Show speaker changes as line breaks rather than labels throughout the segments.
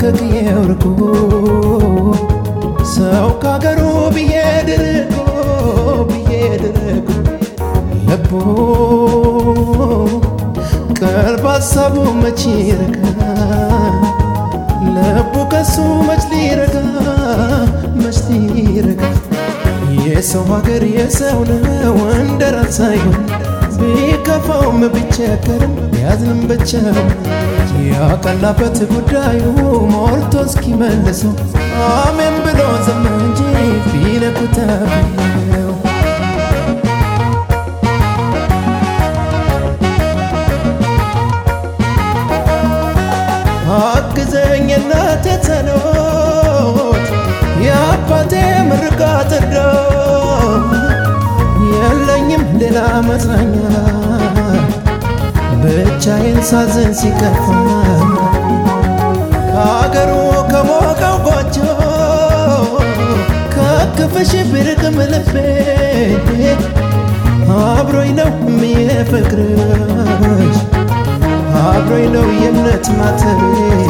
ከቅዬው ርቆ ሰው ካገሩ ብዬድ ርቆ ብዬድ ርቆ ልቦ ቀልብ ሀሳቡ መች ይረጋ ልቡ ከሱ መች ሊረጋ መች ሊረጋ የሰው ሀገር የሰው ነው እንደ ራስ ሳይሆን ቢከፋውም ቢቸገርም ቢያዝንም ብቻው ያቀላበት ጉዳዩ ሞልቶ እስኪመልሰው አሜን ብሎ ዝም እንጂ ቢነኩት ብለው አግዘኝ እናቴ ጸሎት የአባቴ ምርቃት እርዳት የለኝም ሌላ መጽናኛ ብቻዬን ሳዝን ሲከፋ ከአገሩ ከሞቀው ጎጆ ከክፍሽ ብርቅም ልቤ አብሮኝ ነው የፍቅርሽ አብሮኝ ነው የእምነት ማተቤ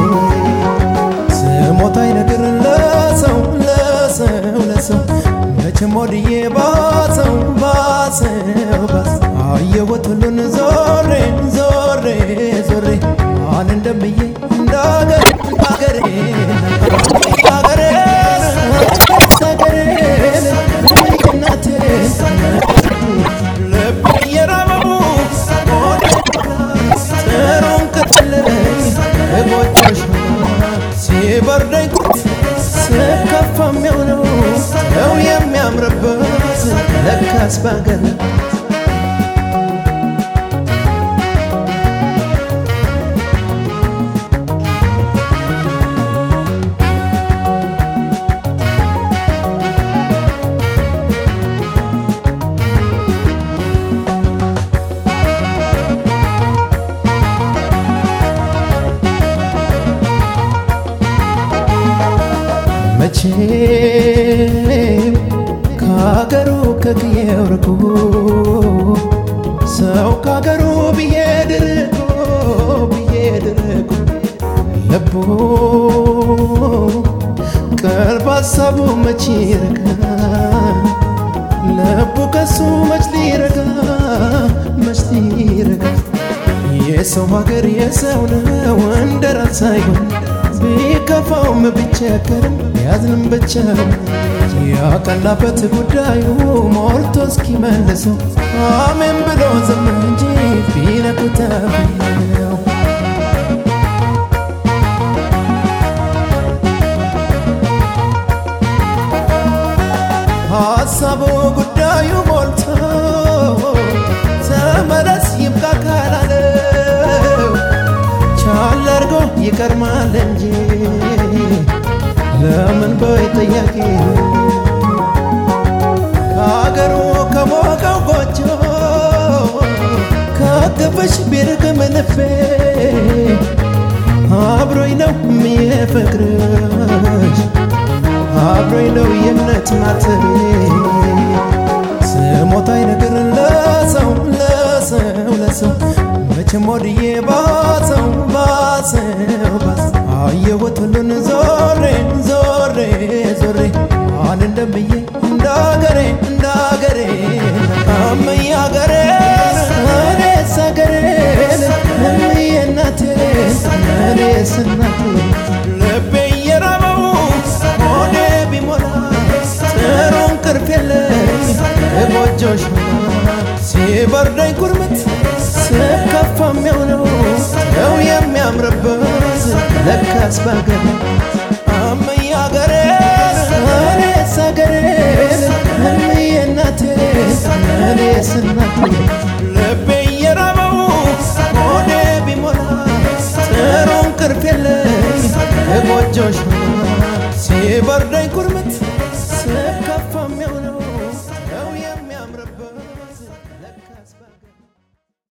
ስሞታይ ነገር ለሰው ለሰው ለሰው መቼም ወድዬ ባሰው ባሰው ባስ አየሁት ሁሉን ዞሬ ዞሬ ዞሬ ማን እንደምዬ እንዳገር አገሬ አገሬ አገሬ እናቴ ልብ እየራበቡ ጥሩን ቅጥለኝ እጎጆሽ ሲበርደኝ ስከፋ የሚሆነው ሰው የሚያምርበት ለካስ ባገር መቼም ከአገሩ ከቅዬው ርቆ ሰው ከአገሩ ብዬድ ርቆ ብዬድ ርቆ ልቦ ቀልብ ሀሳቡ መች ይረጋ ልቡ ከሱ መች ሊረጋ መች ሊረጋ የሰው ሀገር የሰው ነው እንደ ራስ ሳይሆን ቢከፋውም ቢቸገርም ቢያዝንም ብቻው ያቀላበት ጉዳዩ ሞልቶ እስኪመልሰው አሜን ብሎ ዝም እንጂ ቢነኩት ብለው ሀሳቡ ጉዳዩ ሞልቶ ተመለስ ይብቃ ካላለው ቻል አርጎ ይቀርማል እንጂ ለምን በይ ጥያቄ ከአገሩ ከሞቀው ጎጆ ከክፍሽ ቢርቅም ልቤ አብሮኝ ነው የፍቅርሽ አብሮኝ ነው የእምነት ማተቤ ስሞታይ ነገር ለሰው ለሰው ለሰው መቼም ወድዬ ባሰው ባሰው ባስ አየሁት ሁሉን ዞሬ ዞሬ ዞሬ ማን እንደምዬ እንዳገሬ እንዳገሬ አመዬ አገሬ እኔስ አገሬ እምዬ እናቴ እኔስ እናቴ ልቤ እየራበው ሆዴ ቢሞላ ጥሩ እንቅልፍ የለኝ ጎጆሽ ሲበርደኝ ኩርምት ስከፋ የሚሆነው ሰው የሚያምርበት ለካስ ባገር አመዬ አገሬ እኔስ አገሬ እምዬ እናቴ እኔስ እናቴ ልቤ እየራበው ሆዴ ቢሞላ ጥሩ እንቅልፍ የለኝ ጎጆሽ ሲበርደኝ ኩርምት ስከፋ የሚሆነው